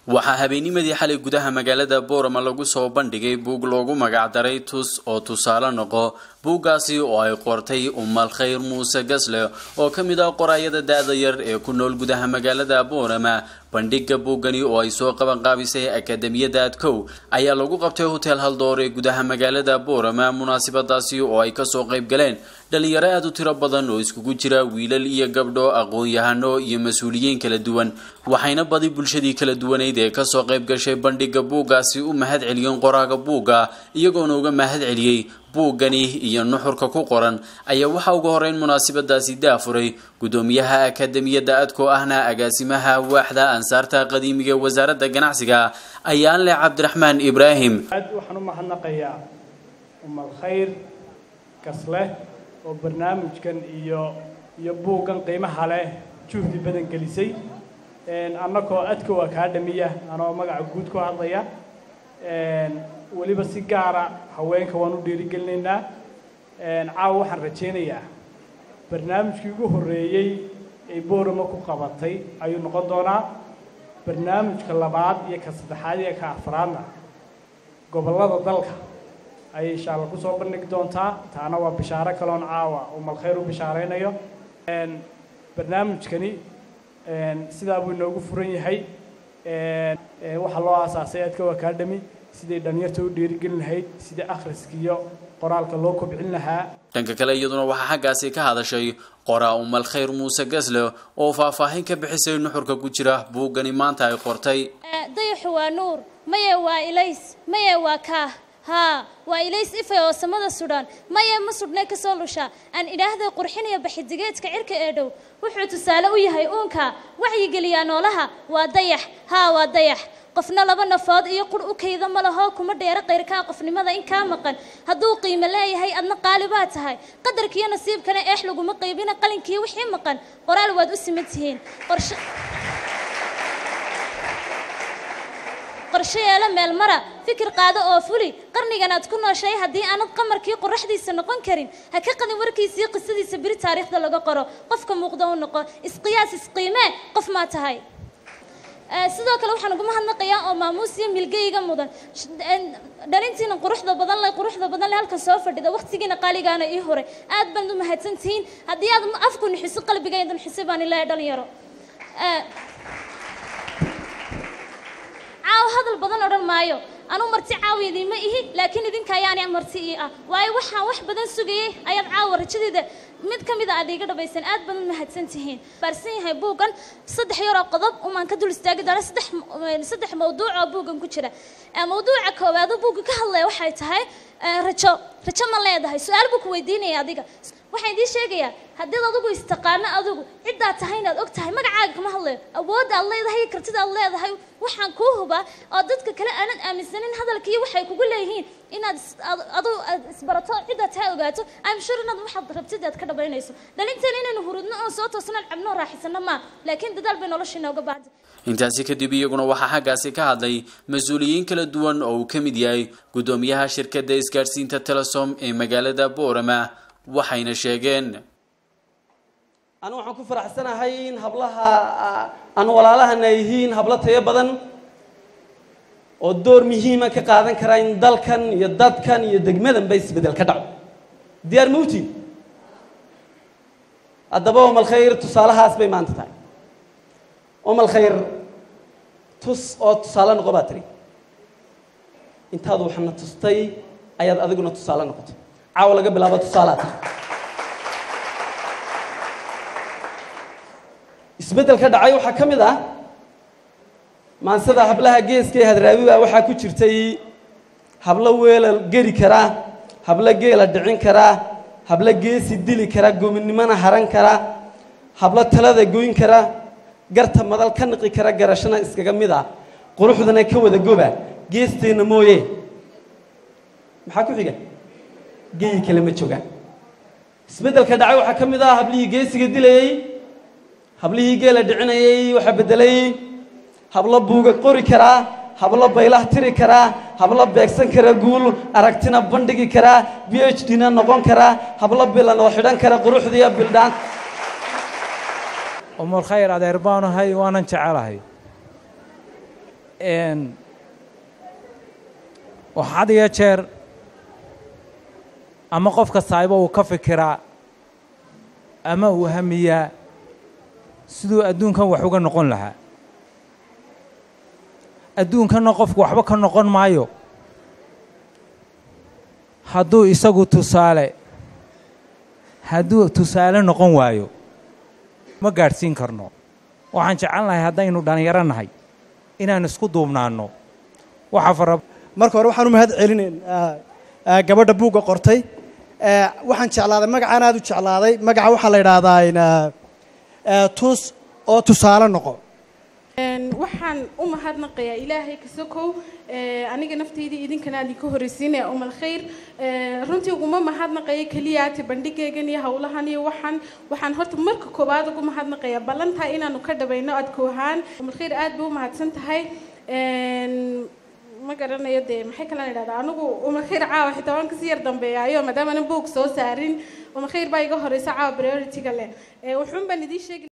waxaa habeennimadii xalay gudaha magaalada boorama lagu soo bandhigay buug loogu magacdaray tus oo tusaale noqo buuggaasi oo ay qortay umal khayr muuse gasle oo ka mid ah qoraayada da-da yar ee ku nool gudaha magaalada boorama bandhigga buuggani oo ay soo qabanqaabisay akademiyada adkow ayaa lagu qabtay hotel haldoor ee gudaha magaalada boorama munaasabadaasi oo ay kasoo qayb galeen dhalinyaro aada u tiro badan oo iskugu jira wiilal iyo gabdho aqoon-yahano iyo mas-uuliyiin kala duwan waxayna badi bulshadii kala duwaneyd ee kasoo qayb gashay bandhigga buuggaasi u mahad celiyeen qoraaga buugga iyagoona uga mahad celiyey buuggani iyo nuxurka ku qoran ayaa waxaa uga horeyn munaasabadaasi daafuray gudoomiyaha akademiyada adko ahna agaasimaha waaxda ansaarta qadiimiga wasaaradda ganacsiga ayaan leh cabdiraxmaan ibraahim aad waxaan u mahadnaqayaa umal khayr gasleh oo barnaamijkan iyo iyo buuggan qiimaha leh juhdi badan gelisay annagoo adkow akaadhamiya anoo magaca guud ku hadlaya weliba si gaara haweenka waan u dhiirigelinaynaa caawa waxaan rajaynayaa barnaamijkii ugu horreeyey ay boorama ku qabatay ayuu noqon doonaa barnaamijka labaad iyo ka saddexaad iyo ka afraadna gobollada dalka ayay insha alla kusoo bandhigi doontaa taana waa bishaaro kaloon caawa umal khayr u bishaaraynayo barnaamijkani sidaa buu inoogu furan yahay waxaa loo aasaasay adkow academy siday dhalinyarta u dhiirigelin lahayd sidai akhriska iyo qoraalka loo kobcin lahaa dhanka kale iyaduna waxaa xaggaasi ka hadashay qoraa umal khayr muuse gasle oo faahfaahin ka bixisay nuxurka ku jira buuggani maanta ay qortay dayaxu waa nuur maye waa ilays maye waa kaah haa waa ilays ifay oo samada sudhaan maye ma sudhnay ka soo lushaa aan idhaahday qurxinaya baxidigeedka cirka ee dhow wuxuu tusaale u yahay uunka wacyigeliyaa noolaha waa dayax haa waa dayax qofna laba nafood iyo qur u kayda ma laho kuma dheero qayrkaa qofnimada in kaa maqan hadduu qiimo leeyahay adna qaali baa tahay qadarkiiyo nasiibkana eex laguma qaybina qalinkii wixii maqan qoraal waad u siman tihiin qorshe qorshe yeelo meel mara fikir qaado oo fuli qarnigan aad ku nooshay haddii aanad qamarkii qoraxdiisa noqon karin ha ka qadin warkiisii qisadiisa beri taariikhda laga qoro qofka muuqda u noqo isqiyaas isqiimee qof maa tahay sidoo kale waxaan ugu mahadnaqayaa oo maamuus iyo milgeyga mudan dhalintiina quruxda badan le quruxda badan le halkan soo fadhida waqtigiina qaaligaana ii horay aad baan u mahadsan tihiin haddii aad afku nixiso qalbigayda nixisay baan ilaahay dhalinyaro caaw hadal badan odhan maayo anuu marti caawa idiinma ihi laakiin idinka ayaani marti ii ah waayo waxaan wax badan sugayay ayaad caawa rajadeeda mid ka mid a aad iiga dhabaysan aad badan mahadsan tihiin baarsan yahay buuggan saddex yaroo qodob umaan ka dul istaagi doona saddex saddex mawduuc oo buuggan ku jira mawduuca koowaad buugga ka hadlaya waxay tahay rajo rajo ma leedahay su-aal buu ku weydiinaya adiga waxaan idiin sheegayaa haddiid adigu istaqaano adigu ciddaad tahay inaad og tahay magacaaga kama hadlayo awoodda aad leedahay kartida aad leedahay waxaan kuu hubaa oo dadka kale aanad aaminsanin hadalkii waxay kugu leeyihiin inaad adu isbarato ciddaad tahay ogaato i'm sure inaad waxaad rabtid aad ka dhabaynayso dhalinteena inaynu hurudno oon soo toosnaan cabnoo raaxisano maa laakiin dadaal bay noloshiina uga baahda intaasi kadib iyaguna waxaa xaggaasi ka hadlay mas-uuliyiin kala duwan oo uu ka mid yahay guddoomiyaha shirkadda isgaadhsiinta telesom ee magaalada boorama waxayna sheegeen anu waxaan ku faraxsanahay in hablaha aan walaalahana yihiin hablo tayo badan oo door muhiima ka qaadan karaa in dalkan iyo dadkan iyo degmadanba isbeddel ka dhaco diyaar mawti haddaba omal khayr tusaalahaas bay maanta tahay omal khayr tus oo tusaale noqo baa tiri intaadu waxaana tustay ayaad adiguna tusaale noqotay caawa laga bilaabo tusaalaa tahay isbeddel ka dhacay waxaa ka mid ah maansada hablaha geeska ee hadraawiga waxaa ku jirtay hablo weela geri karaa hablo geela dhicin karaa hablo geesi dili karaa gominimona haran karaa hablo talada goyn karaa garta madal ka niqi kara garashana iskaga mid ah quruxdana ka wada goba geesteenna mooye maxaa ku xiga geyi kale ma joogaan isbeddelka dhacay waxaa ka mid ah hablihii geesiga dilayey hablihii geela dhicinayay waxaa beddelay hablo buuga qori karaa hablo baylah tiri karaa hablo beegsan kara guul aragtina bandhigi karaa b h d na noqon karaa hablo bilan oo xidhan kara quruxdiiyo bildhaan umul khayr adeer baanahay waanan jecelahay oo had iyo jeer ama qofka saahibo uu ka fikiraa ama uu hamiyaa siduu adduunkan wax uga noqon lahaa adduunkanna qofku waxba ka noqon maayo hadduu isagu tusaale hadduu tusaale noqon waayo ma gaadhsiin karno waxaan jecel lahay haddaynu dhallinyaro nahay inaan isku duubnaanno waxa fara marka hore waxaan u mahad celinayn gabadha buugga qortay waxaan jeclaaday magacaan aad u jeclaaday magaca waxaa la yidhaahdaa tus oo tusaale noqo waxaan u mahadnaqayaa ilaahay kasokow aniga naftaydii idinkana aan idinka horreysiinaya umal khayr runtii uguma mahadnaqaya keliyaati bandhigaygan iyo howlahan iyo waxaan waxaan horta marka koowaad ugu mahadnaqayaa ballantaa inaanu ka dhabayno adko ahaan umal khayr aad bay u mahadsan tahay ma garanayo dee maxay kalaan idhahdaa anigu umal khayr caawa xitaa waan kasii yar dambeeyaayo maadaama anan buug soo saarin umal khayr baa iga horeysa caawa priority-ga leh wuxuun baan idiin sheegi